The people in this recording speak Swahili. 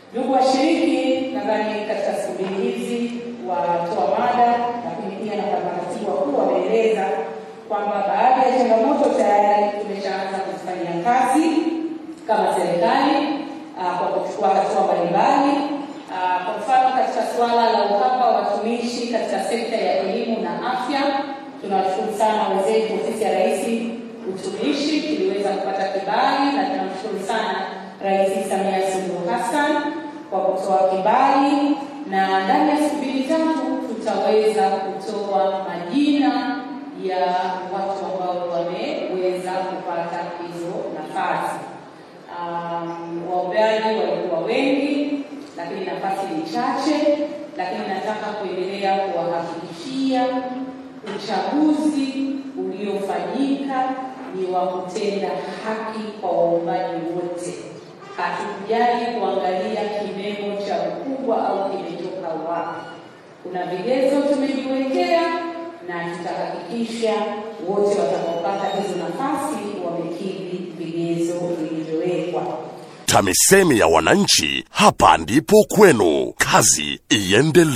Ndugu washiriki, nadhani katika siku mbili hizi watoa mada, lakini pia na makatibu wakuu wameeleza kwamba baadhi ya changamoto tayari tumeshaanza kuzifanyia kazi kama serikali kwa kuchukua hatua mbalimbali. Kwa mfano, katika suala la uhaba wa watumishi katika sekta ya elimu na afya, tunawashukuru sana wenzetu ofisi ya Rais utumishi, tuliweza kupata kibali na tunamshukuru sana Rais Samia Suluhu Hassan kwa kutoa kibali, na ndani ya siku mbili tatu tutaweza kutoa majina ya watu ambao wameweza kupata hizo nafasi. Um, waombeaji walikuwa wengi, lakini nafasi ni chache, lakini nataka kuendelea kuwahakikishia uchaguzi uliofanyika ni wa kutenda haki kwa waombaji wote. Hatukujali kuangalia kimemo cha ukubwa au kimetoka wapi. Kuna vigezo tumejiwekea na tutahakikisha wote watakaopata hizo nafasi wamekidhi vigezo vilivyowekwa. TAMISEMI ya wananchi, hapa ndipo kwenu. Kazi iendelee.